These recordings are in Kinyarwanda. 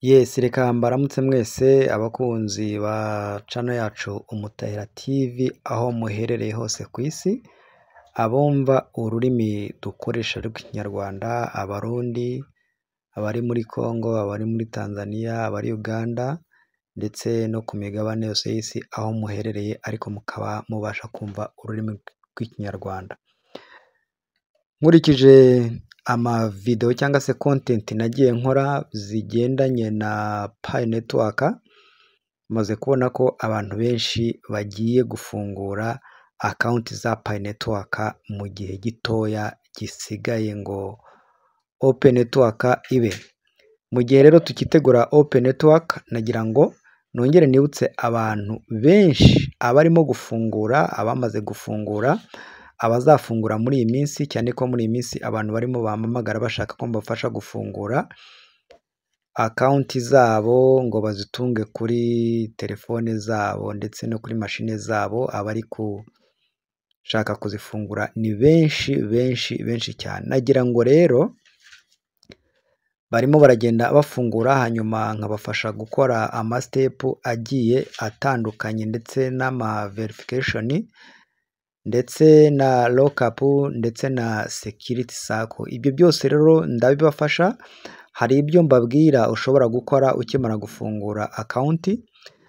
Yesi reka mbaramutse mwese abakunzi ba cano yacu Umutahira TV aho muherereye hose ku isi, abumva ururimi dukoresha rw'ikinyarwanda, abarundi, abari muri Congo, abari muri Tanzania, abari Uganda ndetse no ku migabane yose y'isi aho muherereye ariko mukaba mubasha kumva ururimi rw'ikinyarwanda. Nkurikije amavidewo cyangwa se kontenti nagiye nkora zigendanye na Pi network, maze kubona ko abantu benshi bagiye gufungura akawunti za Pi network mu gihe gitoya gisigaye ngo Open network ibe. Mu gihe rero tukitegura Open network nagira ngo nongere nibutse abantu benshi abarimo gufungura, abamaze gufungura, abazafungura muri iyi minsi cyane ko muri iyi minsi abantu barimo bampamagara bashaka ko mbafasha gufungura akawunti zabo ngo bazitunge kuri telefone zabo ndetse no kuri mashine zabo, abari gushaka kuzifungura ni benshi benshi benshi cyane. Nagira ngo rero barimo baragenda bafungura hanyuma nkabafasha gukora amasitepu agiye atandukanye ndetse n'amaverification ndetse na lokapu ndetse na sekiriti sako. Ibyo byose rero ndabibafasha, hari ibyo mbabwira ushobora gukora ukimara gufungura akawunti,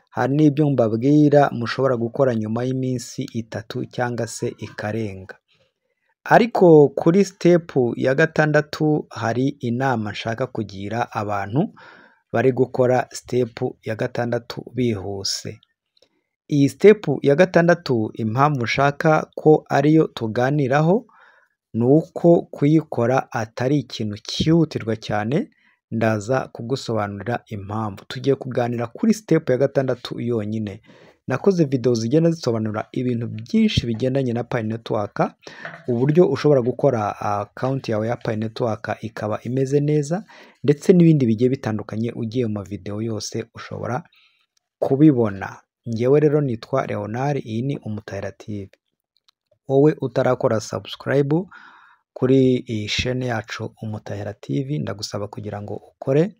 hari n'ibyo mbabwira mushobora gukora nyuma y'iminsi itatu cyangwa se ikarenga. Ariko kuri sitepu ya gatandatu hari inama nshaka kugira abantu bari gukora sitepu ya gatandatu bihuse. Iyi sitepu ya gatandatu impamvu nshaka ko ariyo tuganiraho ni uko kuyikora atari ikintu cyihutirwa cyane, ndaza kugusobanurira impamvu. Tugiye kuganira kuri sitepu ya gatandatu yonyine. Nakoze videwo zigenda zisobanura ibintu byinshi bigendanye na Pi network, uburyo ushobora gukora akawunti yawe ya Pi network ikaba imeze neza ndetse n'ibindi bigiye bitandukanye, ugiye mu mavidewo yose ushobora kubibona. Njyewe rero nitwa Leonard, iyi ni Umutahira TV. Wowe utarakora sabusikarayibu kuri iyi sheni yacu Umutahira TV, ndagusaba kugira ngo ukore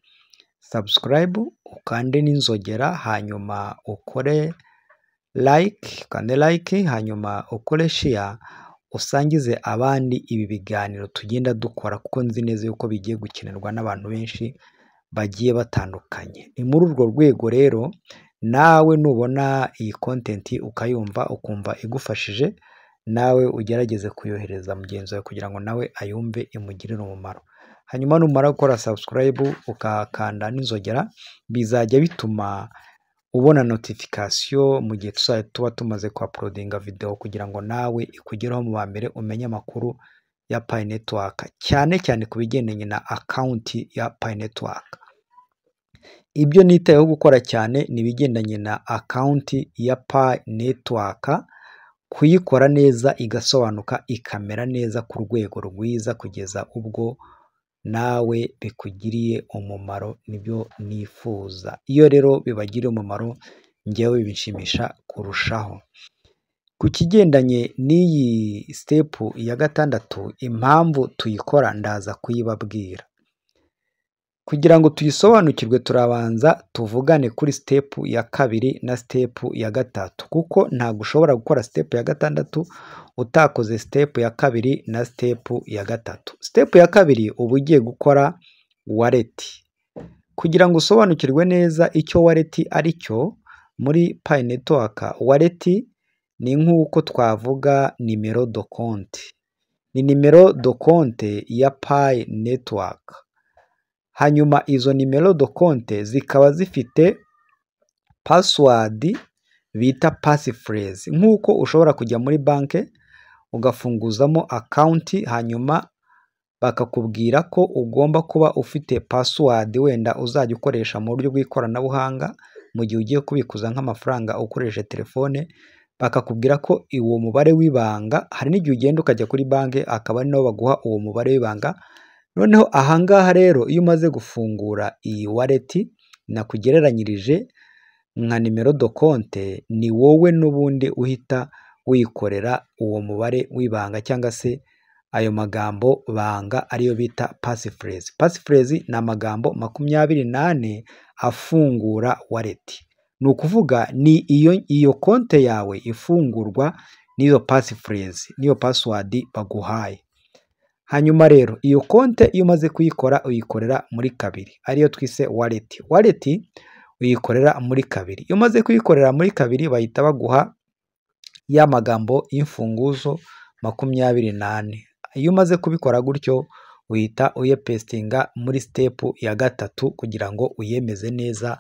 sabusikarayibu, ukande n'inzogera, hanyuma ukore layike, ukande layike, hanyuma ukore sheya, usangize abandi ibi biganiro tugenda dukora kuko nzi neza yuko bigiye gukenerwa n'abantu benshi bagiye batandukanye. Ni muri urwo rwego rero nawe nubona iyi kontenti ukayumva ukumva igufashije, nawe ugerageze kuyohereza mugenzi wawe kugira ngo nawe ayumve imugirire umumaro. Hanyuma numara gukora sabusikarayibu ukahakanda n'inzogera, bizajya bituma ubona notifikasiyo mu gihe tuzajya tuba tumaze kuwapolodinga videwo kugira ngo nawe ikugereho mu ba mbere umenye amakuru ya Pi network, cyane cyane ku bigendanye na akawunti ya Pi network. Ibyo nitayeho gukora cyane ni ibigendanye na akawunti ya Pi network, kuyikora neza igasobanuka ikamera neza ku rwego rwiza kugeza ubwo nawe bikugiriye umumaro nibyo nifuza. Iyo rero bibagiriye umumaro njyewe binshimisha kurushaho. Ku kigendanye n'iyi sitepu ya gatandatu impamvu tuyikora ndaza kuyibabwira. Kugira ngo tuyisobanukirwe turabanza tuvugane kuri sitepu ya kabiri na sitepu ya gatatu kuko ntabwo ushobora gukora sitepu ya gatandatu utakoze sitepu ya kabiri na sitepu ya gatatu. Sitepu ya kabiri uba ugiye gukora wareti. Kugira ngo usobanukirwe neza icyo wareti ari cyo muri Pi network, wareti ni nk'uko twavuga nimero do konti. Ni nimero do konte ya Pi network. Hanyuma izo nimero do konte zikaba zifite pasiwadi bita pasifurezi, nk'uko ushobora kujya muri banki ugafunguzamo akawunti hanyuma bakakubwira ko ugomba kuba ufite pasiwadi wenda uzajya ukoresha mu buryo bw'ikoranabuhanga mu gihe ugiye kubikuza nk'amafaranga ukoresheje telefone, bakakubwira ko uwo mubare w'ibanga hari n'igihe ugenda ukajya kuri banki akaba ari naho baguha uwo mubare w'ibanga, noneho aha ngaha rero iyo umaze gufungura iyi wareti nakugereranyirije nka nimero do konte, ni wowe n'ubundi uhita wikorera uwo mubare w'ibanga cyangwa se ayo magambo banga ariyo bita pasifurezi. Pasifurezi ni amagambo makumyabiri n'ane afungura waleti ni ukuvuga ni iyo iyo konte yawe ifungurwa n'iyo pasifurezi n'iyo pasiwadi baguhaye hanyuma rero iyo konte iyo umaze kuyikora uyikorera muri kabiri ariyo twise waleti waleti uyikorera muri kabiri iyo umaze kuyikorera muri kabiri bahita baguha ya magambo y'imfunguzo makumyabiri n'ane iyo umaze kubikora gutyo uhita uyepesitinga muri sitepu ya gatatu kugira ngo uyemeze neza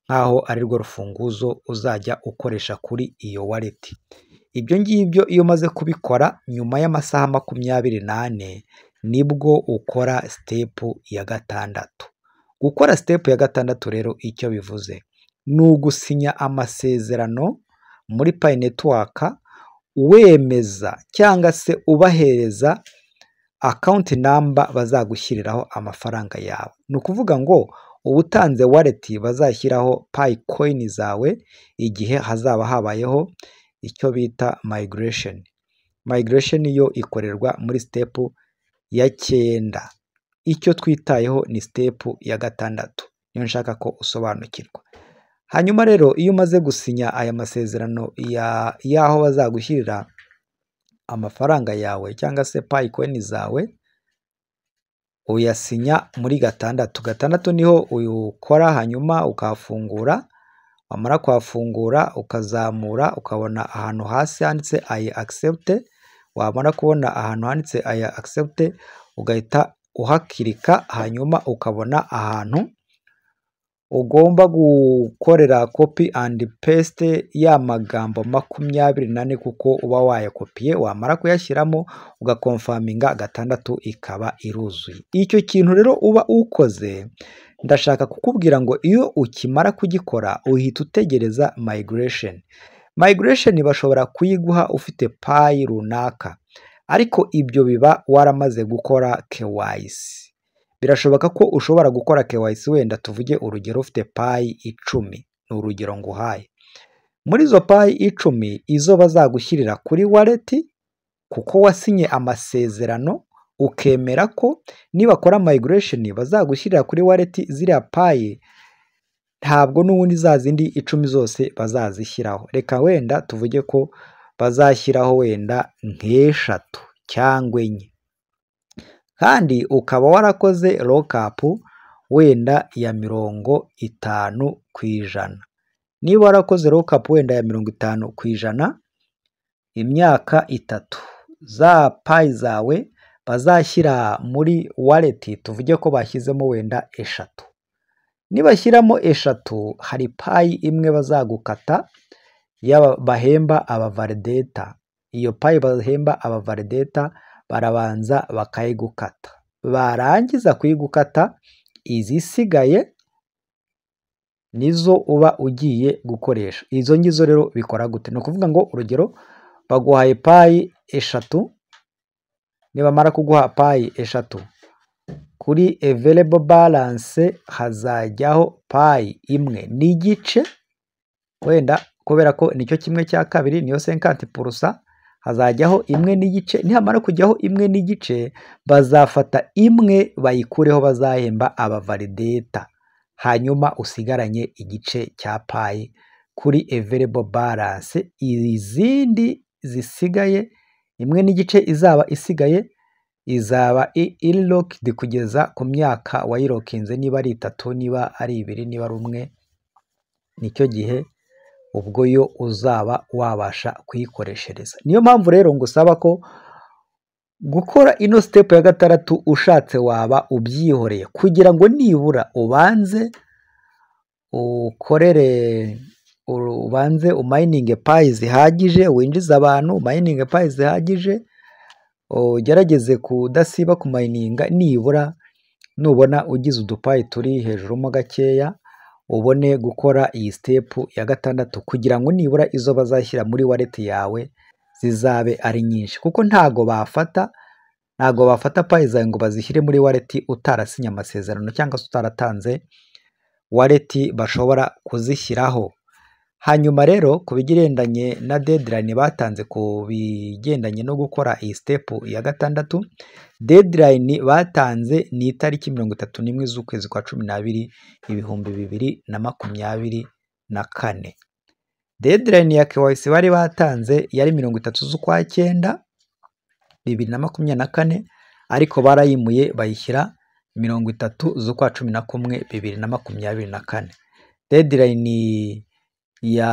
nk'aho ari rwo rufunguzo uzajya ukoresha kuri iyo waleti ibyo ngibyo iyo umaze kubikora nyuma y'amasaha makumyabiri n'ane nibwo ukora sitepu ya gatandatu gukora sitepu ya gatandatu rero icyo bivuze ni ugusinya amasezerano muri payi netiwaka wemeza cyangwa se ubahereza akawunti namba bazagushyiriraho amafaranga yawe ni ukuvuga ngo uba utanze waleti bazashyiraho payi koyini zawe igihe hazaba habayeho icyo bita mayigiresheni mayigiresheni yo ikorerwa muri sitepu ya cyenda icyo twitayeho ni sitepu ya gatandatu niyo nshaka ko usobanukirwa hanyuma rero iyo umaze gusinya aya masezerano y'aho bazagushyirira amafaranga yawe cyangwa se payikoyini zawe uyasinya muri gatandatu gatandatu niho ukora hanyuma ukahafungura wamara kuhafungura ukazamura ukabona ahantu hasi handitse ayi akisepute wamara kubona ahantu handitse ayi akisepute ugahita uhakirika hanyuma ukabona ahantu ugomba gukorera kopi andi pesite ya magambo makumyabiri n'ane kuko uba wayakopiye wamara kuyashyiramo ugakomfaminga gatandatu ikaba iruzuye icyo kintu rero uba ukoze ndashaka kukubwira ngo iyo ukimara kugikora uhita utegereza mayigiresheni mayigiresheni bashobora kuyiguha ufite payi runaka ariko ibyo biba waramaze gukora kewayisi birashoboka ko ushobora gukora kewayisi wenda tuvuge urugero ufite payi icumi ni urugero nguhaye muri izo payi icumi izo bazagushyirira kuri waleti kuko wasinye amasezerano ukemera ko nibakora mayigiresheni bazagushyirira kuri waleti ziriya payi ntabwo n'ubundi za zindi icumi zose bazazishyiraho reka wenda tuvuge ko bazashyiraho wenda nk'eshatu cyangwa enye kandi ukaba warakoze rokapu wenda ya mirongo itanu ku ijana niba warakoze rokapu wenda ya mirongo itanu ku ijana imyaka itatu za payi zawe bazashyira muri waleti tuvuge ko bashyizemo wenda eshatu nibashyiramo eshatu hari payi imwe bazagukata bahemba abavalideta iyo payi bahemba abavalideta barabanza bakayigukata barangiza kuyigukata izisigaye nizo uba ugiye gukoresha izo ngizo rero bikora gute ni ukuvuga ngo urugero baguhaye payi eshatu nibamara kuguha payi eshatu kuri evelebo baranse hazajyaho payi imwe n'igice wenda kubera ko nicyo kimwe cya kabiri niyo senkanti purusa hazajyaho imwe n'igice nihamara kujyaho imwe n'igice bazafata imwe bayikureho bazahemba abavalideta hanyuma usigaranye igice cya payi kuri evelebo baranse izindi zisigaye imwe n'igice izaba isigaye izaba irirokidi kugeza ku myaka wayirokinze niba ari itatu niba ari ibiri niba ari umwe nicyo gihe ubwo yo uzaba wabasha kuyikoreshereza niyo mpamvu rero ngusaba ko gukora ino sitepu ya gatandatu ushatse waba ubyihoreye kugira ngo nibura ubanze ukorere ubanze umayininge payi zihagije winjize abantu umayininge payi zihagije ugerageze kudasiba kumayininga nibura nubona ugize udupayi turi hejuru mo gakeya ubone gukora iyi sitepu ya gatandatu kugira ngo nibura izo bazashyira muri waleti yawe zizabe ari nyinshi kuko ntago bafata ntago bafata payi zawe ngo bazishyire muri waleti utarasinya amasezerano cyangwa se utaratanze waleti bashobora kuzishyiraho hanyuma rero ku bigendanye na dedirayini batanze ku bigendanye no gukora iyi sitepu ya gatandatu dedirayini batanze ni itariki mirongo itatu n'imwe z'ukwezi kwa cumi n'abiri ibihumbi bibiri na makumyabiri na kane dedirayini ya kewayisi bari batanze yari mirongo itatu z'ukwa cyenda bibiri na makumyabiri na kane ariko barayimuye bayishyira mirongo itatu z'ukwa cumi na kumwe bibiri na makumyabiri na kane dedirayini ya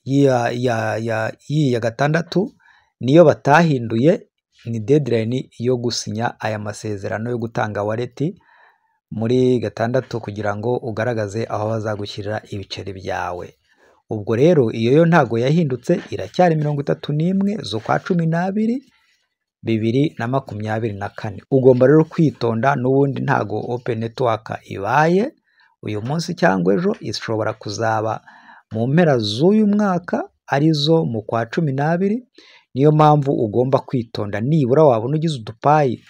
ya ya ya y'iya gatandatu niyo batahinduye ni dedirayini yo gusinya aya masezerano yo gutanga wareti muri gatandatu kugira ngo ugaragaze aho bazagushyirira ibiceri byawe ubwo rero iyo yo ntago yahindutse iracyari mirongo itatu n'imwe z'ukwa cumi n'abiri bibiri na makumyabiri na kane ugomba rero kwitonda n'ubundi ntago open network ibaye uyu munsi cyangwa ejo ishobora kuzaba mu mpera z'uyu mwaka arizo mu kwa cumi n'abiri niyo mpamvu ugomba kwitonda nibura wabona ugize udupayi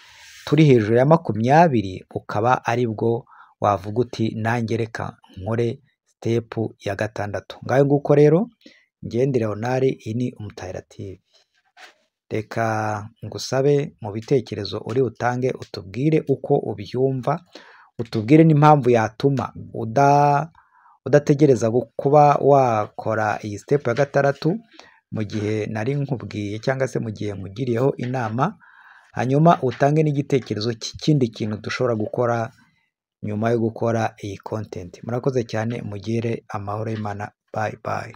turi hejuru ya makumyabiri ukaba ari bwo wavuga uti nange reka nkore sitepu ya gatandatu ngayo nguko rero ngende leonard iyi ni umutayirativu reka ngusabe mu bitekerezo uri butange utubwire uko ubyumva utubwire n'impamvu yatuma udategereza kuba wakora iyi sitepu ya gatandatu mu gihe nari nkubwiye cyangwa se mu gihe nkugiriyeho inama hanyuma utange n'igitekerezo cy'ikindi kintu dushobora gukora nyuma yo gukora iyi kontenti murakoze cyane mugire amahoro y'imana bayi bayi